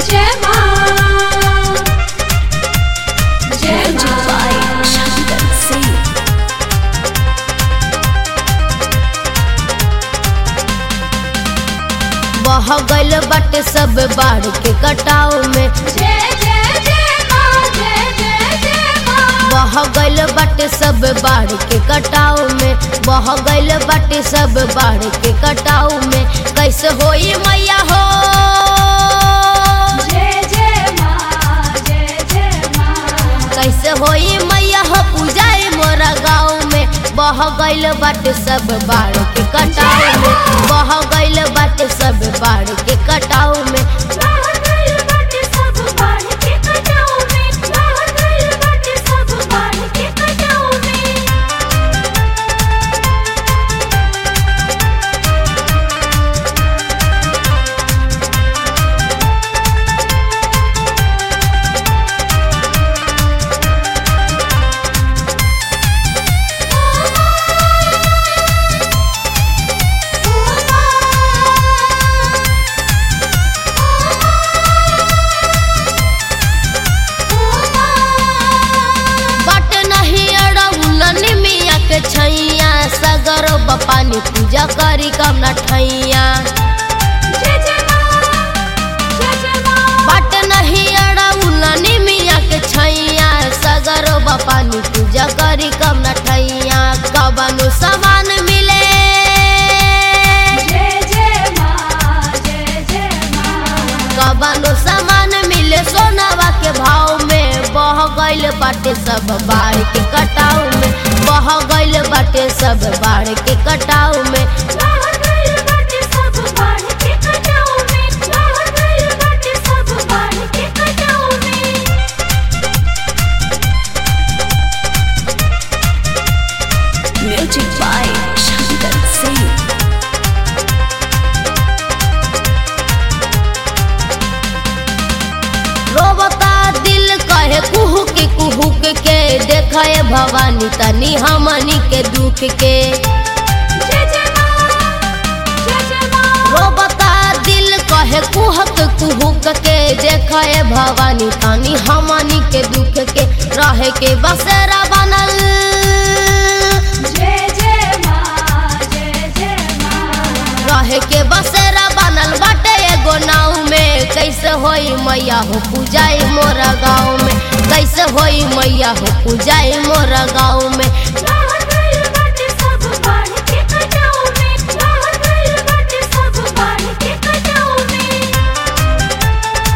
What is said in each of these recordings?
जय माँ जय Music by माँ Shankar Singh. बह गइल बाटे सब बाढ़ के कटाव में जय जय जय माँ जय जय जय माँ बह गइल बाटे सब बाढ़ के कटाव में बह गइल बाटे सब बाढ़ के कटाव में कैसे होई मैया हो जय जय माँ जय जय माँ कैसे होई मैया हो पूजाए मोरा गाँव में बह गइल बाटे सब बाढ़ के कटाव में बह गइल बाटे सब बाढ़ के कटाव में बाहर गइल बाटे सब बाढ़ के कटाव में बाहर गइल बाटे सब बाढ़ के कटाव में बट नहीं अड़ौलन मिया के छैया सगर बपानी पूजा करी कम न ठैया जय जय माँ जय जय माँ बट नहीं अड़ौलन मिया के छैया सगर बपानी पूजा करी कम न ठैया कबनु सामान मिले जय जय माँ जय जय माँ कबनु सामान मिले सोनावा के भाव में बह गइल बाटे सब बाढ़ के कटाव में बह गइल बाटे सब बाढ़ के कटाव में बाहर गइल बाटे सब बाढ़ के कटाव में बाहर गइल बाटे सब बाढ़ के कटाव में Music by Shankar Singh. रोबता दिल कहे कुहुक कुहुक के देखे भवानी तनी हमनी के दुख के जय जय माँ जय जय माँ रोबता दिल कहे कुहक कुहुक के देखे भवानी तनी हमनी के दुख के रहे के बसेरा बनल जय जय माँ जय जय माँ रहे के बसेरा बनल बाटे एगो नाव में कैसे होई मैया हो पूजाई मोरा गाँव में कैसे होई मैया हो पूजाई मोरा गाँव में बाहर गइल बाटे सब बाढ़ के कटाव में बाहर गइल बाटे सब बाढ़ के कटाव में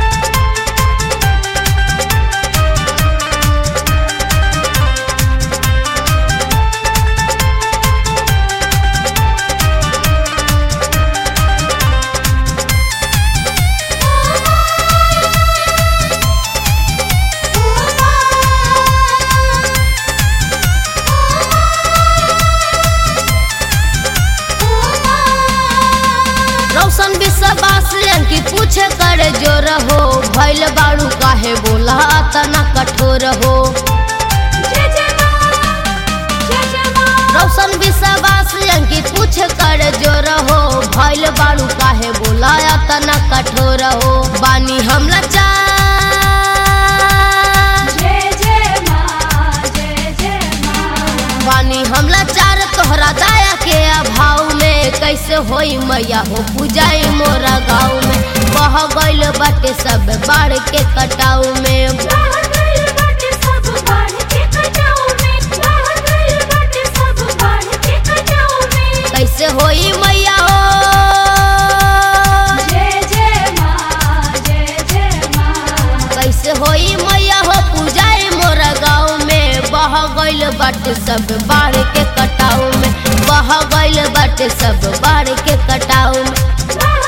रौशन विश्वास की पूछे करे जो रहो भैल बाड़ू काहे बोला तना कठोर हो जय जय माँ जय जय माँ रौशन विश्वास की पूछे करे जो रहो भैल बाड़ू काहे बोला तना कठोर हो बानी हम लाचार जय जय माँ जय जय माँ बानी हम लाचार तोहरा दया के अभाव में कैसे होई मैया हो पूजाई मोरा गाँव में बह गइल बाटे सब बाढ़ के कटाव में बाहर गइल बाटे सब बाढ़ के कटाव में बाहर गइल बाटे सब बाढ़ के कटाव में कैसे होई मैया हो जय जय माँ जय जय माँ कैसे होई मैया हो पूजाई मोरा गाँव में बह गइल बाटे सब बाढ़ के कटाव में बह गइल बाटे सब बाढ़ के कटाव में बाहर